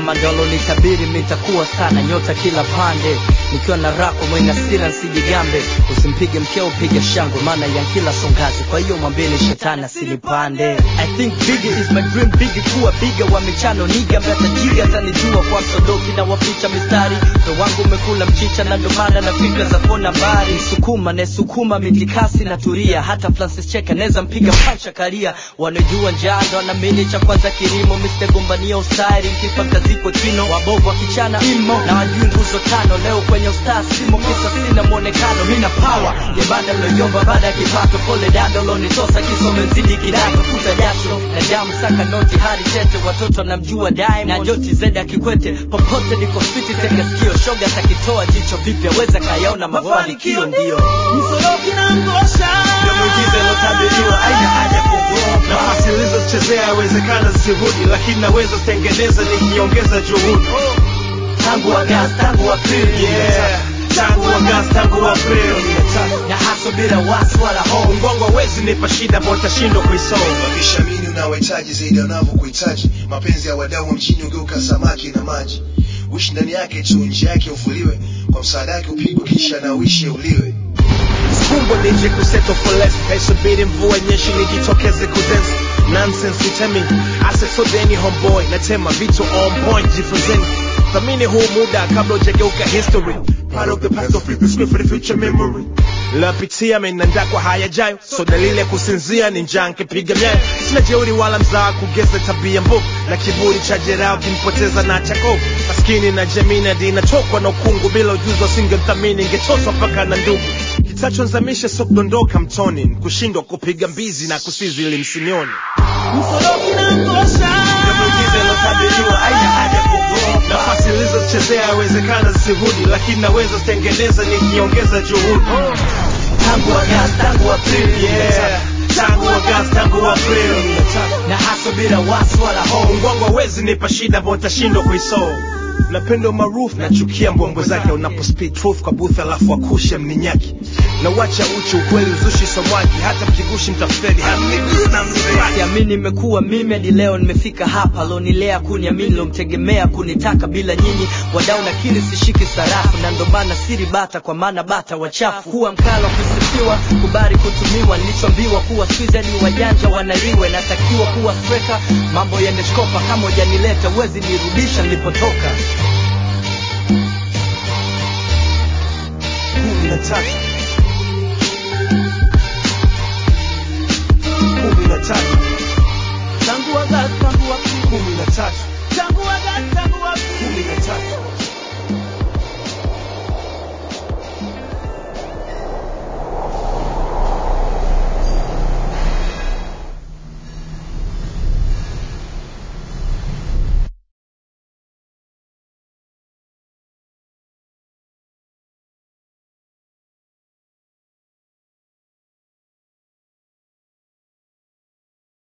mama ndo alonitabiri mitakuwa sana nyota kila pande nikiwa na rako mwenye hasira nsijigambe usimpige mkeo piga shangwe maana ya kila songazi kwa hiyo mwambeni shetani asinipande i think bigger is my dream bigger kuwa biga wa michano niga mnatajiri atanijua kwa sodoki na waficha mistari ndo wangu umekula mchicha na ndo maana na fikra za kona mbali sukuma nesukuma mitikasi na turia hata francis cheka neza mpiga pancha karia wanajua njaa ndo anamini cha kwanza kilimo mr gombania ustari mkipa kaziko chino wabovu wakichana imo na wajui nguzo tano leo kwenye ustaa simo kisa sina mwonekano mina power nyembanda loyomba baada ya kipato pole dando lonitosa kisomezidi kidato futa jasho na damu saka noti hadi tete watoto namjua Diamond na joti zeda kikwete popote niko fiti tega sikio shoga takitoa jicho vipya weza kayaona mafanikio ndio msoroki na ngosha ndio mwigize lotabiriwa aina haja kugopa nafasi nilizochezea yawezekana zisirudi lakini naweza zitengeneza nikiongeza juhudi tangu Agosti tangu Aprili yeah tangu Agosti tangu Aprili na haso bila wasi wala hofu mbongo hawezi nipa shida ambao utashindwa kuisolve Wakishamini unawahitaji zaidi ya unavyokuhitaji. Mapenzi ya wadau wa mjini ugeuka samaki na maji. Uishi ndani yake tu, nje yake uvuliwe. Kwa msaada wake upigwe, kisha na uishi uliwe. Fumbo nije kuseto for less Kaisubiri mvua nyeshi nijitokeze kudensi Nonsense utemi Ase so deni homeboy Natema vitu on point jifunzeni Thamini huu muda kabla ujageuka history Part of the past of the script for the future memory Lapitia menanda kwa hayajayo So dalili ya kusinzia ni njaa nkipiga myayo Sina jeuri wala mzaa kugeza tabia mbovu Na kiburi cha jeraha kinipoteza na chako Maskini na jamii na dina tokwa na ukungu Bila ujuzi wasingemthamini Ingetoswa mpaka na ndugu kitachonzamisha sio kudondoka mtoni kushindwa kupiga mbizi na kusizi ili msinioni msoroki na ngosha nafasi nilizochezea yawezekana zisirudi lakini naweza zitengeneza nikiongeza juhudi tangu Agosti tangu Aprili yeah. tangu Agosti tangu Aprili na haso bila wasi wala hofu mbongo hawezi nipa shida ambao utashindwa kuisolve napenda umaarufu nachukia mbwembwe zake unapo speak truth kwa booth alafu akushe mninyaki na wacha uchi ukweli uzushi somwaki hata mkigushi mtafeli hamnigusi na mswaki siamini nimekuwa mimi hadi leo nimefika hapa lonilea kuniamini lomtegemea kunitaka bila nyinyi wadau nakili sishiki sarafu na ndo maana siri bata kwa maana bata wachafu kuwa mkala kusifiwa kubari kutumiwa nilichoambiwa kuwa swizani wajanja wanaliwe natakiwa kuwa streka mambo yende shkopa kama ujanileta uwezi nirudisha nilipotoka kumi na tatu kumi na tatu tangu Agosti tangu Aprili kumi na tatu